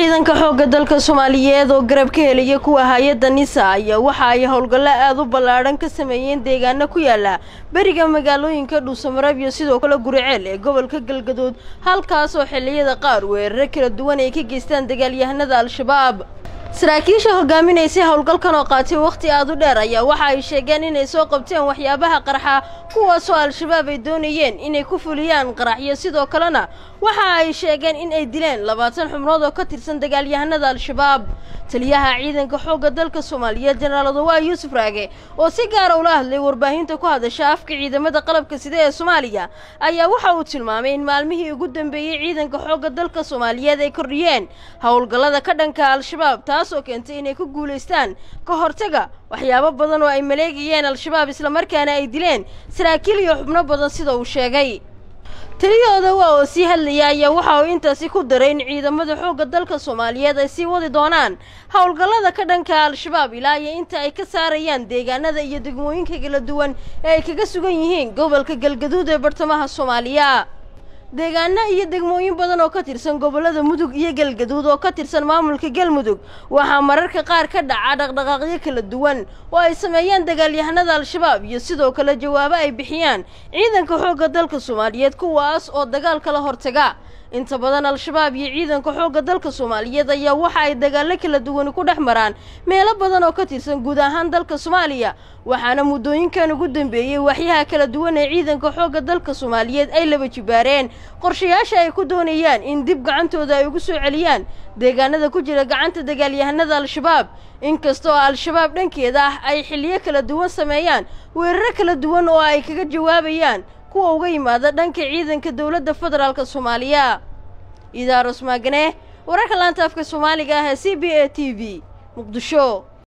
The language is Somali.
ciidanka xoogga dalka soomaaliyeed oo garab ka helaya kuwa hay-adda nisa ayaa waxa ay howlgallo aada u ballaadhan ka sameeyeen deegaano ku yaala beriga magaalooyinka dhuusamareeb iyo sidoo kale guriceel ee gobolka galgaduud halkaas oo xilliyada qaar weeraro kala duwan ay ka geystaan dagaalyahanada al-shabaab saraakiisha hogaaminaysay howlgalkan oo qaatay wakhti aada u dheer ayaa waxa ay sheegeen inay soo qabteen waxyaabaha qarxa kuwaasoo al-shabaab ay doonayeen inay ku fuliyaan qaraxyo sidoo kalena waxa ay sheegeen in ay dileen labaatan xubnood oo ka tirsan dagaalyahanada al-shabaab taliyaha ciidanka xoogga dalka soomaaliyeed jenaraal adawaa yuusuf raage oo si gaara ula hadlay warbaahinta ku hadasha afka ciidamada qalabka sida ee soomaaliya ayaa waxa uu tilmaamay in maalmihii ugu dambeeyey ciidanka xoogga dalka soomaaliyeed ay kordhiyeen howlgallada ka dhanka al-shabaab taasoo keentay inay ku guulaystaan ka hortaga waxyaabo badan oo ay maleegayeen al-shabaab islamarkaana ay dileen saraakiil iyo xubno badan sida uu sheegay taliyahooda waa oo sii hadlaya ayaa waxa uu intaasi ku daray in ciidamada xoogga dalka soomaaliyeed ay sii wadi doonaan howlgallada ka dhanka al-shabaab ilaa iyo inta ay ka saarayaan deegaanada iyo degmooyinka kala duwan ee ay kaga sugan yihiin gobolka galgaduud ee bartamaha soomaaliya deegaano iyo degmooyin badan oo ka tirsan gobollada mudug iyo galgaduud oo ka tirsan maamulka galmudug waxaa mararka qaar ka dhaca dhaqdhaqaaqyo kala duwan oo ay sameeyaan dagaalyahanada al-shabaab iyo sidoo kale jawaabo ay bixiyaan ciidanka xoogga dalka soomaaliyeed kuwaas oo dagaal kala hortaga inta badan al-shabaab iyo ciidanka xoogga dalka soomaaliyeed ayaa waxa ay dagaallo kala duwani ku dhex maraan meelo badan oo ka tirsan guud ahaan dalka soomaaliya waxaana muddooyinkan ugu dambeeyey waxyaha kala duwan ee ciidanka xoogga dalka soomaaliyeed ay laba jibaareen qorshayaasha ay ku doonayaan in dib gacantooda ay ugu soo celiyaan deegaanada ku jira gacanta dagaalyahanada al-shabaab inkasta oo al-shabaab dhankeeda ah ay xilliyo kala duwan sameeyaan weeraro kala duwan oo ay kaga jawaabayaan kuwa uga yimaada dhanka ciidanka dowladda federaalk soomaaliya idaaros maagane wararka laanta afka soomaaliga ah ee c b a t v muqdisho